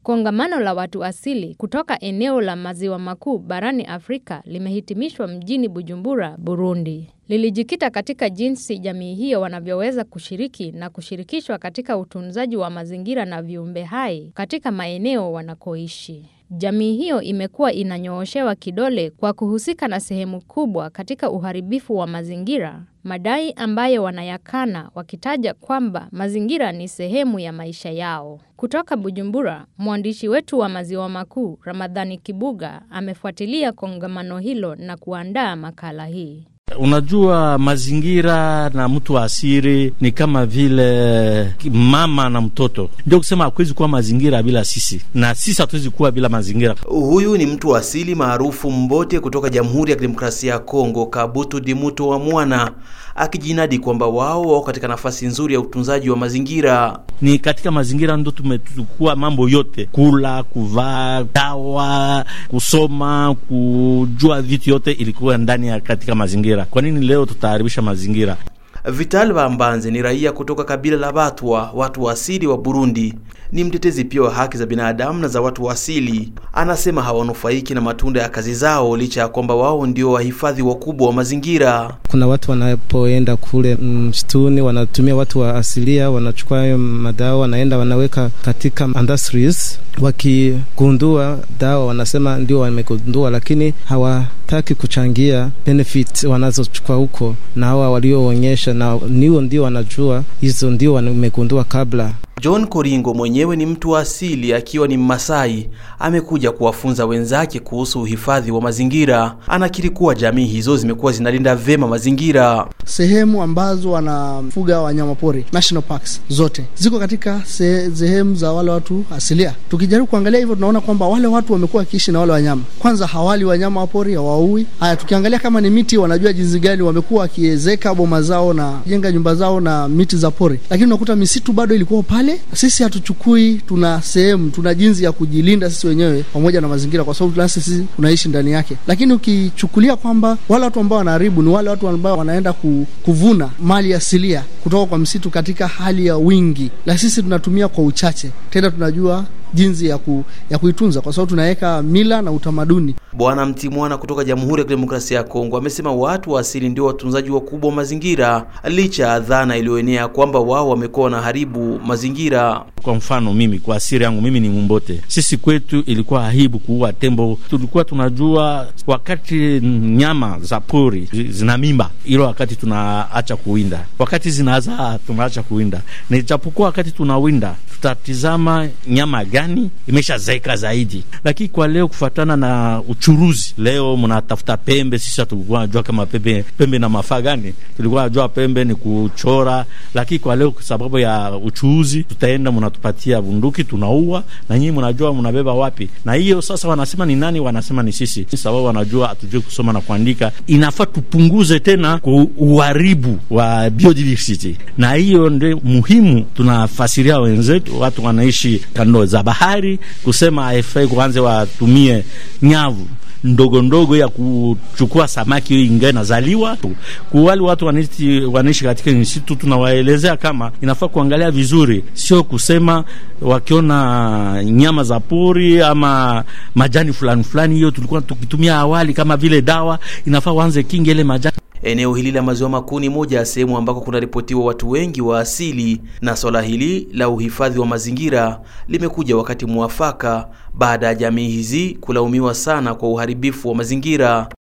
Kongamano la watu asili kutoka eneo la maziwa makuu barani Afrika limehitimishwa mjini Bujumbura, Burundi. Lilijikita katika jinsi jamii hiyo wanavyoweza kushiriki na kushirikishwa katika utunzaji wa mazingira na viumbe hai katika maeneo wanakoishi. Jamii hiyo imekuwa inanyooshewa kidole kwa kuhusika na sehemu kubwa katika uharibifu wa mazingira, madai ambayo wanayakana wakitaja kwamba mazingira ni sehemu ya maisha yao. Kutoka Bujumbura, mwandishi wetu wa Maziwa Makuu, Ramadhani Kibuga, amefuatilia kongamano hilo na kuandaa makala hii. Unajua, mazingira na mtu wa asili ni kama vile mama na mtoto. Ndio kusema hakuwezi kuwa mazingira bila sisi, na sisi hatuwezi kuwa bila mazingira. Huyu ni mtu wa asili maarufu Mbote kutoka Jamhuri ya Kidemokrasia ya Kongo, Kabutu Dimuto wa Mwana, akijinadi kwamba wao wako katika nafasi nzuri ya utunzaji wa mazingira. Ni katika mazingira ndo tumechukua mambo yote, kula, kuvaa, dawa, kusoma, kujua vitu yote ilikuwa ndani ya katika mazingira. Kwa nini leo tutaharibisha mazingira? Vital Bambanze ni raia kutoka kabila la Batwa, watu wa asili wa Burundi. Ni mtetezi pia wa haki za binadamu na za watu wa asili. Anasema hawanufaiki na matunda ya kazi zao licha ya kwamba wao ndio wahifadhi wakubwa wa mazingira. Kuna watu wanapoenda kule msituni, wanatumia watu wa asilia, wanachukua hayo madawa, wanaenda wanaweka katika industries. Wakigundua dawa wanasema ndio wamegundua, lakini hawataki kuchangia benefit wanazochukua huko, na hawa walioonyesha na niwo ndio wanajua hizo ndio wamegundua kabla. John Koringo mwenyewe ni mtu wa asili akiwa ni Mmasai, amekuja kuwafunza wenzake kuhusu uhifadhi wa mazingira. Anakiri kuwa jamii hizo zimekuwa zinalinda vema mazingira. Sehemu ambazo wanafuga wanyamapori national parks zote ziko katika sehemu za wale watu asilia. Tukijaribu kuangalia hivyo, tunaona kwamba wale watu wamekuwa wakiishi na wale wanyama. Kwanza hawali wanyama wa pori, hawaui. Haya, tukiangalia kama ni miti, wanajua jinsi gani wamekuwa wakiezeka boma zao na jenga nyumba zao na miti za pori, lakini unakuta misitu bado ilikuwa pale sisi hatuchukui, tuna sehemu, tuna jinsi ya kujilinda sisi wenyewe pamoja na mazingira, kwa sababu nasi sisi tunaishi ndani yake. Lakini ukichukulia kwamba wale watu ambao wanaharibu ni wale watu ambao wanaenda ku, kuvuna mali asilia kutoka kwa msitu katika hali ya wingi, na sisi tunatumia kwa uchache, tena tunajua jinsi ya, ku, ya kuitunza kwa sababu tunaweka mila na utamaduni. Bwana Mtimwana kutoka Jamhuri ya Kidemokrasia ya Kongo amesema watu wa asili ndio watunzaji wakubwa wa mazingira, licha ya dhana iliyoenea kwamba wao wamekuwa wanaharibu mazingira. Kwa mfano mimi, kwa asili yangu mimi ni Mumbote, sisi kwetu ilikuwa aibu kuua tembo. Tulikuwa tunajua wakati nyama za pori zina mimba, ilo wakati tunaacha kuwinda, wakati zinazaa tunaacha kuwinda, na ijapokuwa wakati tunawinda tutatizama nyama gani imeshazeeka zaidi. Lakini kwa leo kufuatana na uchuruzi, leo mnatafuta pembe. Sisi hatukuwa najua kama pembe pembe na mafaa gani, tulikuwa najua pembe ni kuchora. Lakini kwa leo kwa sababu ya uchuuzi, tutaenda mnatupatia bunduki, tunaua na nyinyi mnajua mnabeba wapi. Na hiyo sasa wanasema ni nani? Wanasema ni sisi, sababu wanajua hatujui kusoma na kuandika. Inafaa tupunguze tena uharibu wa biodiversity, na hiyo ndio muhimu. Tunafasiria wenzetu, watu wanaishi kando za bahari kusema haifai kuanze watumie nyavu ndogo ndogo ya kuchukua samaki ingae nazaliwa. Kuwali watu wanaishi, wanaishi katika misitu, tunawaelezea kama inafaa kuangalia vizuri, sio kusema wakiona nyama za pori ama majani fulani fulani, hiyo tulikuwa tukitumia awali kama vile dawa, inafaa waanze kinga ile majani Eneo hili la maziwa makuu ni moja ya sehemu ambako kunaripotiwa watu wengi wa asili, na swala hili la uhifadhi wa mazingira limekuja wakati mwafaka baada ya jamii hizi kulaumiwa sana kwa uharibifu wa mazingira.